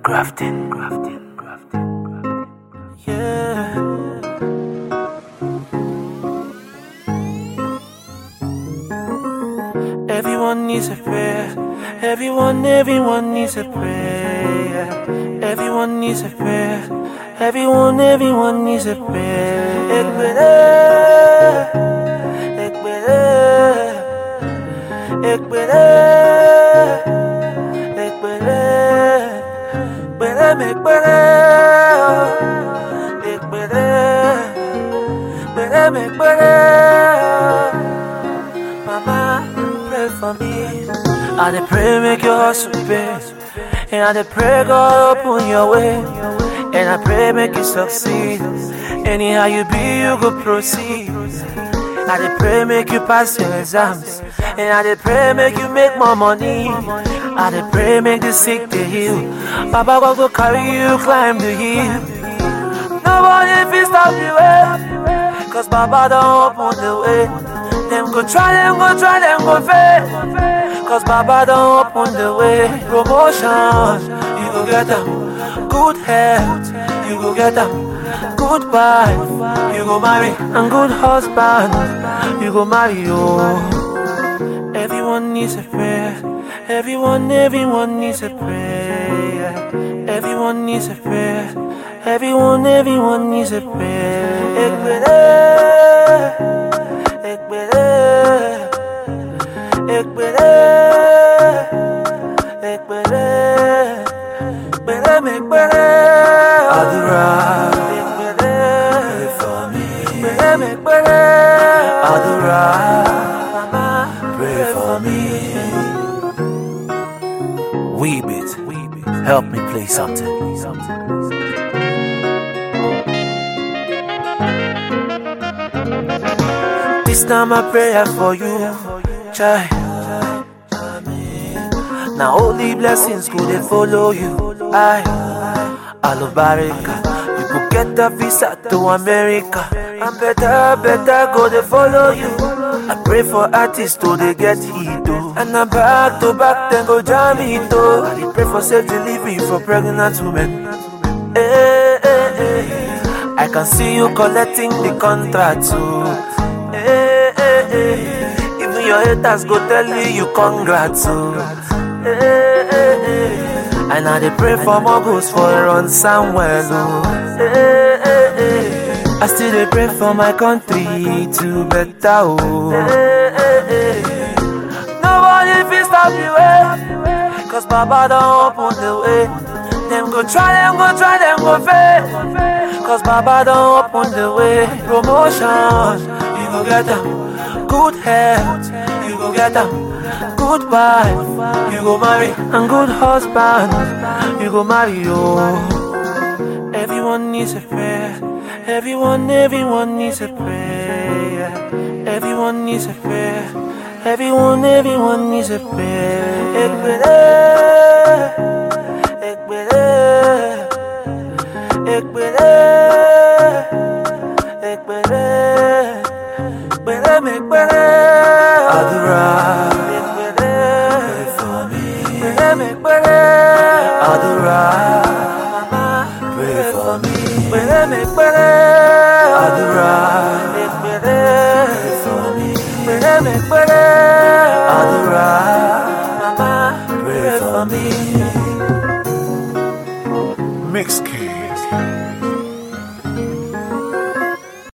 Grafting, grafting, grafting, grafting. Yeah. Everyone needs a prayer. Everyone, everyone needs a prayer. Everyone needs a prayer. Everyone, everyone needs a prayer. Ekbere, ekbere, ekbere, ekbere, ekbere, ekbere, ekbere, ekbere, ekbere. Mama, pray for me. I dey pray make your hustle pay. And I dey pray God open your way. And I pray make you succeed. Anyhow you be, you go proceed. I dey pray make you pass your exams. And I dey pray make you make more money. I dey pray make the sick dey heal. Baba God go carry you climb the hill. Nobody fit stop the way. Cause Baba don't open the way. Them go try, them go try, them go fail. Cause Baba don't open the way. Promotion, you go get them. Good health, you go get them. Good wife, you go marry. And good husband, you go marry. Oh. Everyone needs a prayer. Everyone, everyone needs a prayer. Everyone needs a prayer. Everyone, everyone needs a prayer. Ekbere, ekbere, ekbere, ekbere, ekbere, ekbere. Adura, Ekbere, pray for me. ekbere, ekbere. Adura, Mama, pray for me. Weebit, help me play something. This time I prayer for you, child. Now only blessings could they follow you. I, Alubarika, you could get a visa to America. And better, better go they follow you. I pray for artists to they get hit oh. And I'm back to back, then go jam it oh. I dey pray for safe delivery for pregnant women. Eh, eh, eh. I can see you collecting the contract too. Eh, eh, eh. Even your haters go tell you you congrats oh. Eh, eh, eh. And I dey pray for more goals for run Samuel oh. Eh, eh, eh. I still dey pray for my country to better oh. Eh, eh, eh. Nobody fit stop the way. Cause Baba don't open the way. Them go try, them go try, them go fail. Cause Baba don't open the way. Promotion, you go get them. Good health, you go get them. Good wife, you go marry. And good husband, you go marry. Oh. Everyone needs a prayer. Everyone, everyone needs a prayer. Everyone needs a prayer. Everyone, everyone needs a prayer. Ekbere, ekbere, ekbere, ekbere, ekbere, ekbere. Adura, Ekbere, pray for me. ekbere, ekbere. Adura, Mama, pray for me. ekbere, ekbere. Adura, Ekbere, pray for me. ekbere, ekbere. Adura, Mama, pray for me. Mix Kid.